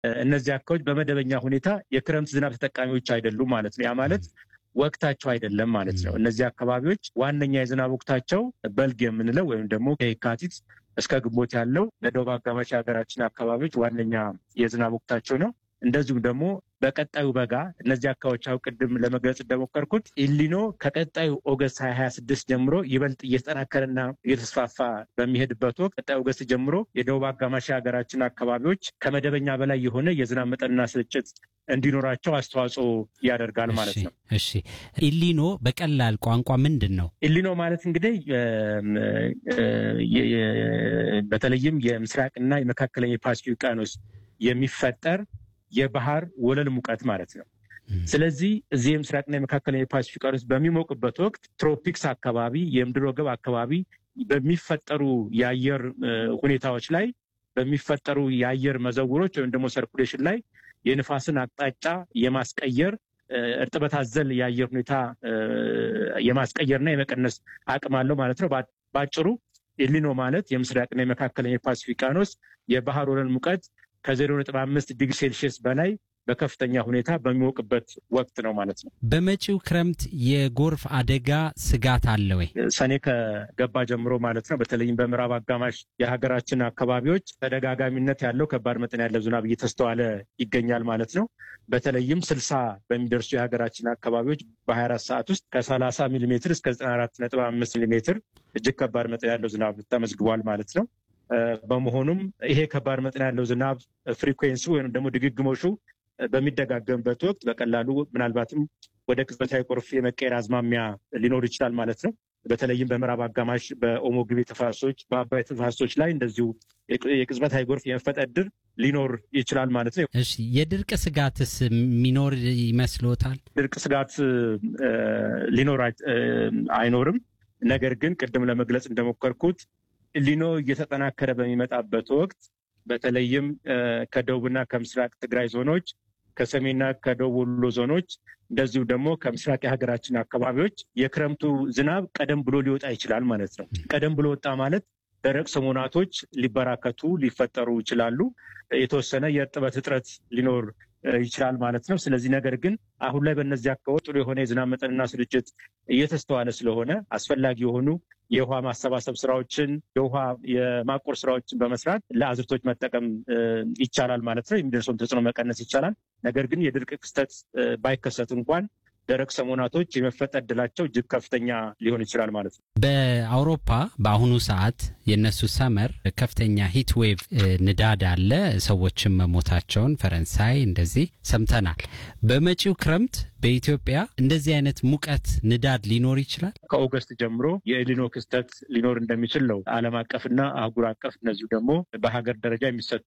እነዚህ አካባቢዎች በመደበኛ ሁኔታ የክረምት ዝናብ ተጠቃሚዎች አይደሉም ማለት ነው። ያ ማለት ወቅታቸው አይደለም ማለት ነው። እነዚህ አካባቢዎች ዋነኛ የዝናብ ወቅታቸው በልግ የምንለው ወይም ደግሞ ከየካቲት እስከ ግንቦት ያለው ለደቡብ አጋማሽ የሀገራችን አካባቢዎች ዋነኛ የዝናብ ወቅታቸው ነው። እንደዚሁም ደግሞ በቀጣዩ በጋ እነዚህ አካባቢዎች አሁን ቅድም ለመግለጽ እንደሞከርኩት ኢሊኖ ከቀጣዩ ኦገስት ሀያ ሀያ ስድስት ጀምሮ ይበልጥ እየተጠናከረና እየተስፋፋ በሚሄድበት ወቅት ቀጣዩ ኦገስት ጀምሮ የደቡብ አጋማሽ የሀገራችን አካባቢዎች ከመደበኛ በላይ የሆነ የዝናብ መጠንና ስርጭት እንዲኖራቸው አስተዋጽኦ ያደርጋል ማለት ነው። እሺ፣ ኢሊኖ በቀላል ቋንቋ ምንድን ነው? ኢሊኖ ማለት እንግዲህ በተለይም የምስራቅና የመካከለኛ የፓሲፊክ ውቅያኖስ የሚፈጠር የባህር ወለል ሙቀት ማለት ነው። ስለዚህ እዚህ የምስራቅና የመካከለኛ የፓሲፊክ ውቅያኖስ በሚሞቅበት ወቅት ትሮፒክስ አካባቢ የምድር ወገብ አካባቢ በሚፈጠሩ የአየር ሁኔታዎች ላይ በሚፈጠሩ የአየር መዘውሮች ወይም ደግሞ ሰርኩሌሽን ላይ የንፋስን አቅጣጫ የማስቀየር እርጥበት አዘል የአየር ሁኔታ የማስቀየርና የመቀነስ አቅም አለው ማለት ነው። በአጭሩ ኤሊኖ ማለት የምስራቅና የመካከለኛ የፓሲፊክ ውቅያኖስ የባህር ወለል ሙቀት ከዜሮ ነጥብ አምስት ዲግሪ ሴልሺየስ በላይ በከፍተኛ ሁኔታ በሚሞቅበት ወቅት ነው ማለት ነው። በመጪው ክረምት የጎርፍ አደጋ ስጋት አለ ወይ? ሰኔ ከገባ ጀምሮ ማለት ነው። በተለይም በምዕራብ አጋማሽ የሀገራችን አካባቢዎች ተደጋጋሚነት ያለው ከባድ መጠን ያለው ዝናብ እየተስተዋለ ይገኛል ማለት ነው። በተለይም ስልሳ በሚደርሱ የሀገራችን አካባቢዎች በሀያ አራት ሰዓት ውስጥ ከሰላሳ ሚሊ ሜትር እስከ ዘጠና አራት ነጥብ አምስት ሚሊ ሜትር እጅግ ከባድ መጠን ያለው ዝናብ ተመዝግቧል ማለት ነው። በመሆኑም ይሄ ከባድ መጠን ያለው ዝናብ ፍሪኩዌንሲ ወይም ደግሞ ድግግሞሹ በሚደጋገምበት ወቅት በቀላሉ ምናልባትም ወደ ቅጽበታዊ ጎርፍ የመቀየር አዝማሚያ ሊኖር ይችላል ማለት ነው። በተለይም በምዕራብ አጋማሽ በኦሞ ግቤ ተፋሰሶች፣ በአባይ ተፋሰሶች ላይ እንደዚሁ የቅጽበታዊ ጎርፍ የመፈጠር ዕድል ሊኖር ይችላል ማለት ነው። እሺ፣ የድርቅ ስጋትስ የሚኖር ይመስሎታል? ድርቅ ስጋት ሊኖር አይኖርም። ነገር ግን ቅድም ለመግለጽ እንደሞከርኩት ሊኖ እየተጠናከረ በሚመጣበት ወቅት በተለይም ከደቡብና ከምስራቅ ትግራይ ዞኖች ከሰሜንና ከደቡብ ወሎ ዞኖች እንደዚሁ ደግሞ ከምስራቅ የሀገራችን አካባቢዎች የክረምቱ ዝናብ ቀደም ብሎ ሊወጣ ይችላል ማለት ነው። ቀደም ብሎ ወጣ ማለት ደረቅ ሰሞናቶች ሊበራከቱ ሊፈጠሩ ይችላሉ። የተወሰነ የእርጥበት እጥረት ሊኖር ይችላል ማለት ነው። ስለዚህ ነገር ግን አሁን ላይ በእነዚህ አካባቢ ጥሩ የሆነ የዝናብ መጠንና ስርጭት እየተስተዋለ ስለሆነ አስፈላጊ የሆኑ የውሃ ማሰባሰብ ስራዎችን፣ የውሃ የማቆር ስራዎችን በመስራት ለአዝርቶች መጠቀም ይቻላል ማለት ነው። የሚደርሰውን ተጽዕኖ መቀነስ ይቻላል። ነገር ግን የድርቅ ክስተት ባይከሰት እንኳን ደረቅ ሰሞናቶች የመፈጠር እድላቸው እጅግ ከፍተኛ ሊሆን ይችላል ማለት ነው። በአውሮፓ በአሁኑ ሰዓት የእነሱ ሰመር ከፍተኛ ሂት ዌቭ ንዳድ አለ። ሰዎችም መሞታቸውን ፈረንሳይ እንደዚህ ሰምተናል። በመጪው ክረምት በኢትዮጵያ እንደዚህ አይነት ሙቀት ንዳድ ሊኖር ይችላል። ከኦገስት ጀምሮ የኤሊኖ ክስተት ሊኖር እንደሚችል ነው ዓለም አቀፍና አህጉር አቀፍ እነዚሁ ደግሞ በሀገር ደረጃ የሚሰጡ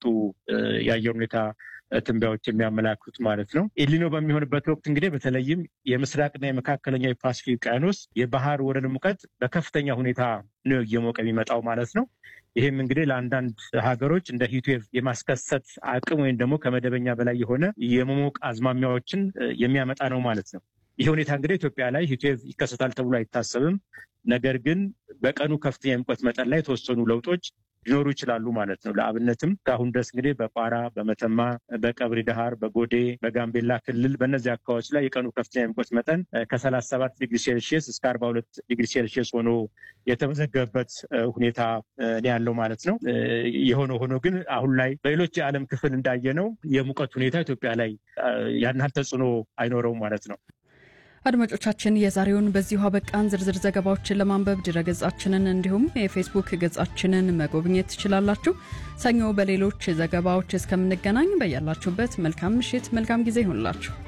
የአየር ሁኔታ ትንበያዎች የሚያመላክቱት ማለት ነው። ኤሊኖ በሚሆንበት ወቅት እንግዲህ በተለይም የምስራቅና የመካከለኛው የፓሲፊክ ውቅያኖስ የባህር ወለል ሙቀት በከፍተኛ ሁኔታ ነው እየሞቀ የሚመጣው ማለት ነው። ይህም እንግዲህ ለአንዳንድ ሀገሮች እንደ ሂትዌቭ የማስከሰት አቅም ወይም ደግሞ ከመደበኛ በላይ የሆነ የመሞቅ አዝማሚያዎችን የሚያመጣ ነው ማለት ነው። ይህ ሁኔታ እንግዲህ ኢትዮጵያ ላይ ሂትዌቭ ይከሰታል ተብሎ አይታሰብም። ነገር ግን በቀኑ ከፍተኛ የሙቀት መጠን ላይ የተወሰኑ ለውጦች ሊኖሩ ይችላሉ ማለት ነው። ለአብነትም ከአሁን ድረስ እንግዲህ በቋራ፣ በመተማ፣ በቀብሪ ዳሃር፣ በጎዴ፣ በጋምቤላ ክልል በእነዚህ አካባቢዎች ላይ የቀኑ ከፍተኛ የሙቀት መጠን ከሰላሳ ሰባት ዲግሪ ሴልሺየስ እስከ አርባ ሁለት ዲግሪ ሴልሺየስ ሆኖ የተመዘገበበት ሁኔታ ያለው ማለት ነው። የሆነ ሆኖ ግን አሁን ላይ በሌሎች የዓለም ክፍል እንዳየነው የሙቀት ሁኔታ ኢትዮጵያ ላይ ያን ያህል ተጽዕኖ አይኖረውም ማለት ነው። አድማጮቻችን የዛሬውን በዚሁ አበቃን። ዝርዝር ዘገባዎችን ለማንበብ ድረገጻችንን እንዲሁም የፌስቡክ ገጻችንን መጎብኘት ትችላላችሁ። ሰኞ በሌሎች ዘገባዎች እስከምንገናኝ በያላችሁበት መልካም ምሽት፣ መልካም ጊዜ ይሆንላችሁ።